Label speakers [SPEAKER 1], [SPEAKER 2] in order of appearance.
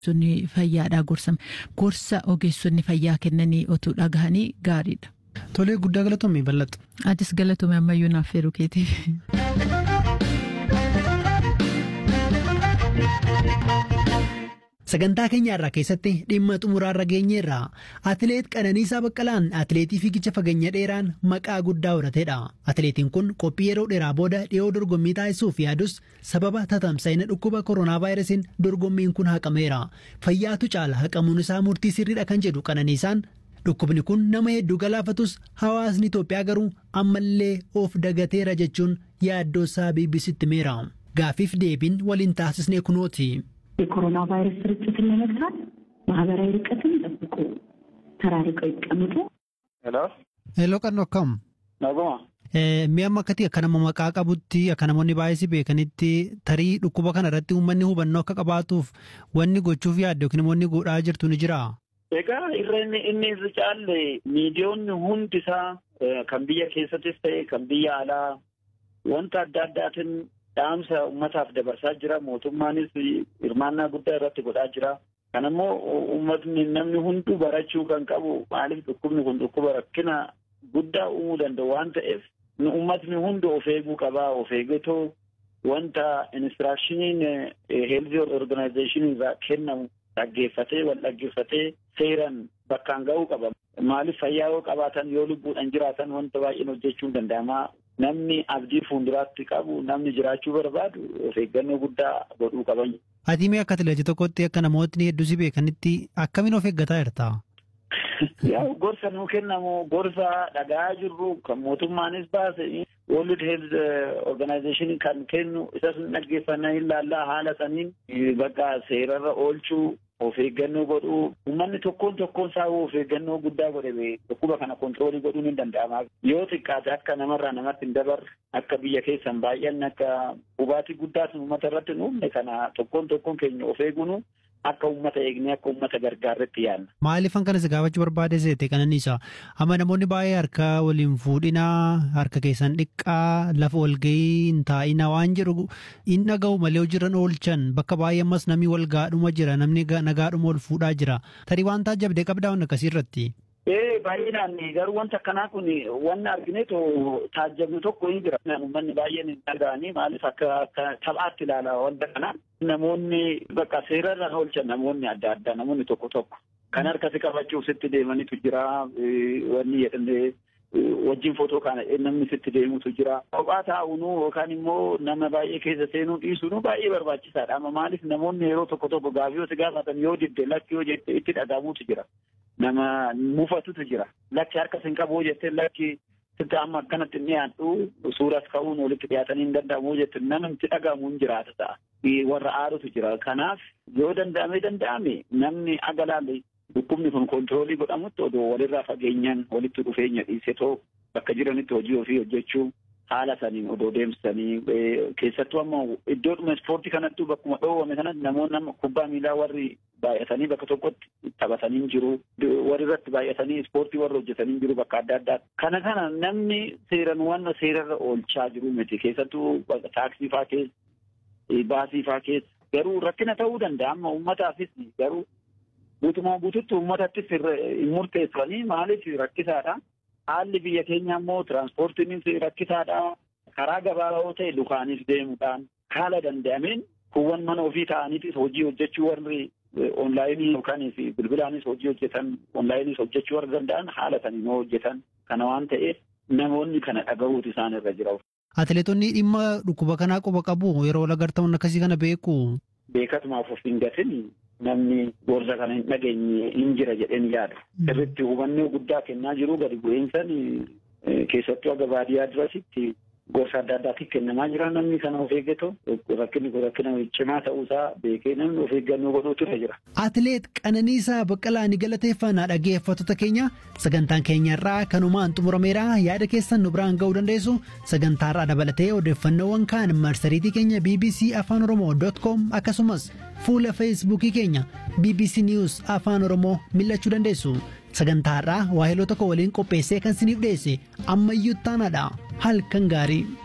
[SPEAKER 1] Ogeessonni fayyaadhaa gorsame gorsa ogeessonni fayyaa kennanii otuu dhagahanii gaariidha.
[SPEAKER 2] Tolee guddaa galatoomii bal'atu.
[SPEAKER 1] Atis galatoomii ammayyuu naaf feeruu keetiif.
[SPEAKER 2] Sagantaa keenya irraa keessatti dhimma xumuraarra geenyeerra. Atileet Qananiisaa Baqqalaan atileetii fiigicha fageenya dheeraan maqaa guddaa horatedha. Atileetiin kun qophii yeroo dheeraa booda dhiyoo dorgommii taasisuuf yaadus sababa tatamsa'ina dhukkuba koronaa vaayirasiin dorgommiin kun haqameera. Fayyaatu caala haqamuun isaa murtii sirriidha kan jedhu Qananiisaan dhukkubni kun nama hedduu galaafatus hawaasni Itoophiyaa garuu ammallee of dagateera jechuun yaaddoosaa BBCtti himeera. Gaaffiif deebiin waliin taasisnee kunooti.
[SPEAKER 3] የኮሮና ቫይረስ ስርጭትን ለመግታት ማህበራዊ ርቀትን ጠብቁ፣ ተራርቀው ይቀመጡ።
[SPEAKER 4] ሄሎ
[SPEAKER 2] Heloo qannoo akkam?
[SPEAKER 4] naguma
[SPEAKER 2] Mi'a amma akkati akka nama maqaa qabutti akka namoonni baay'ee beekanitti tarii dhukkuba kana irratti uummanni hubannoo akka qabaatuuf wanni gochuuf yaadde yookiin immoo inni godhaa jirtu ni jira.
[SPEAKER 4] egaa irreen inni irra caalle miidiyoonni hundi isaa eh, kan biyya keessattis ta'e kan biyya alaa wanta adda addaatiin dhaamsa ummataaf dabarsaa jira mootummaanis hirmaannaa guddaa irratti godhaa jira kan ammoo ummatni namni hunduu barachuu kan qabu maaliif dhukkubni kun dhukkuba rakkina guddaa uumuu danda'u waan ta'eef nu ummatni hundi of eeguu qabaa of eeggatoo wanta inistiraakshiniin heelzii organaayizeeshinii irraa kennamu dhaggeeffatee wal dhaggeeffatee seeran bakkaan ga'uu qaba. Maaliif fayyaa yoo qabaatan yoo lubbuudhaan jiraatan wanta baay'een hojjechuun danda'ama. Namni abdii fuulduraatti qabu namni jiraachuu barbaadu of eeggannoo guddaa godhuu qaban.
[SPEAKER 2] Ati mee akka atileetii tokkotti akka namootni hedduu si beekanitti akkamiin of eeggataa jirta?
[SPEAKER 4] Yaa gorsa nuu kennamu gorsa dhagaa jirru kan mootummaanis baase World Health Organization kan kennu isas dhaggeeffannaa ilaallaa haala saniin bakka seerarra oolchuu of eeggannoo godhuu uummanni tokkoon tokkoon isaa of eeggannoo guddaa godhe dhukkuba kana kontiroolii godhuun hin danda'ama. Yoo xiqqaate akka namarraa namatti hin dabarre akka biyya keessan baay'anne akka hubaatii guddaas uummata irratti hin uumne kana tokkoon tokkoon keenya of eeguun akka uummata eegnee akka uummata gargaarretti yaadna.
[SPEAKER 2] Maaliifan kanas gaafachuu barbaade seete kananiisa amma namoonni baay'ee harka waliin fuudhinaa harka keessan dhiqqaa lafa walgahii hin taa'inaa waan jedhu hin dhaga'u malee hojiirran oolchan bakka baay'ee ammas namni wal gaadhuma jira namni nagaadhuma ol fuudhaa jira tarii waan taajabdee qabdaa waan akkasii irratti.
[SPEAKER 4] Ee baay'inaan garuu wanta akkanaa kun wanni argineetu taajabnu tokko hin jira. Uummanni baay'een hin dhaga'anii maaliif akka akka taphaatti ilaala wanta kana. Namoonni bakka seerarra oolchan namoonni adda addaa namoonni tokko tokko kan harkatti qabachuuf sitti deemanitu jira wanni jedhamee wajjin footoo kana namni sitti deemutu jira. Kophaa taa'uunu yookaan immoo nama baay'ee keessa seenuu dhiisuunu baay'ee barbaachisaadha. Amma maaliif namoonni yeroo tokko tokko gaafii yoo gaafatan yoo didde lakki yoo jette itti dhagahamuutu jira. Nama mufatutu jira. Lakki harkas hin qabu jettee lakki sitti amma akkanatti inni dhiyaadhu suuras ka'uun walitti dhiyaatanii hin danda'amu jette nama itti dhagahamu hin jiraata ta'a. Warra aarutu jira. Kanaaf yoo danda'ame danda'ame namni aga laalle dhukkubni kun kontiroolii godhamutti odoo walirraa fageenyaan walitti dhufeenya dhiisetoo bakka jiranitti hojii ofii hojjechuu haala saniin odoo deemsisanii keessattuu amma iddoodhuma ispoortii kanattuu bakkuma dhoowwame kanatti namoonni amma kubbaa miilaa warri baay'atanii bakka tokkotti taphatanii jiru warri irratti baay'atanii ispoortii warri hojjetanii jiru bakka adda addaa kana kana namni seeran wanna seerarra oolchaa jiru miti keessattuu taaksii faa keessa baasii faa keessa garuu rakkina ta'uu danda'a amma uummataafis garuu guutumaa guututti uummatattis hin murteessanii maaliif rakkisaadha. Haalli biyya keenya immoo tiraanspoortiinis rakkisaadha. Karaa gabaabaa ta'e lukaanis deemuudhaan haala danda'ameen kuuwwan mana ofii ta'aniitis hojii hojjechuu warri onlaayinii yookaan bilbilaanis hojii hojjetan onlaayinis hojjechuu warra danda'an haala saniin hojjetan kana waan ta'eef namoonni kana dhagahuutu isaan irra jira.
[SPEAKER 2] Atileetonni dhimma dhukkuba kanaa quba qabu yeroo wal agartaman akkasii kana beeku.
[SPEAKER 4] Beekatumaaf of hin gatin namni gorsa kana hin dhageenye hin jira jedheen yaada. Sirriitti hubannoo guddaa kennaa jiru gadi bu'iinsan keessattuu aga baadiyyaa durasitti gorsa adda addaatiif kennamaa jira namni kana of eeggatoo rakkinni kun rakkina cimaa ta'uusaa beekee namni of eeggannoo godhuutu irra jira.
[SPEAKER 2] Atileet Qananiisaa Baqqalaa ni galateeffannaa dhaggeeffattoota keenya sagantaan keenya irraa kanumaan xumurameera yaada keessan nu biraan ga'uu dandeessu sagantaa irraa dabalatee odeeffannoowwan kaan marsariitii keenya bbc afaan oromoo com akkasumas fuula feesbuukii keenya bbc news afaan oromoo mil'achuu dandeessu. sagantaa irraa waa'ee tokko waliin qopheessee kan siniif dhiyeesse ammayyuu taanaadha halkan gaarii.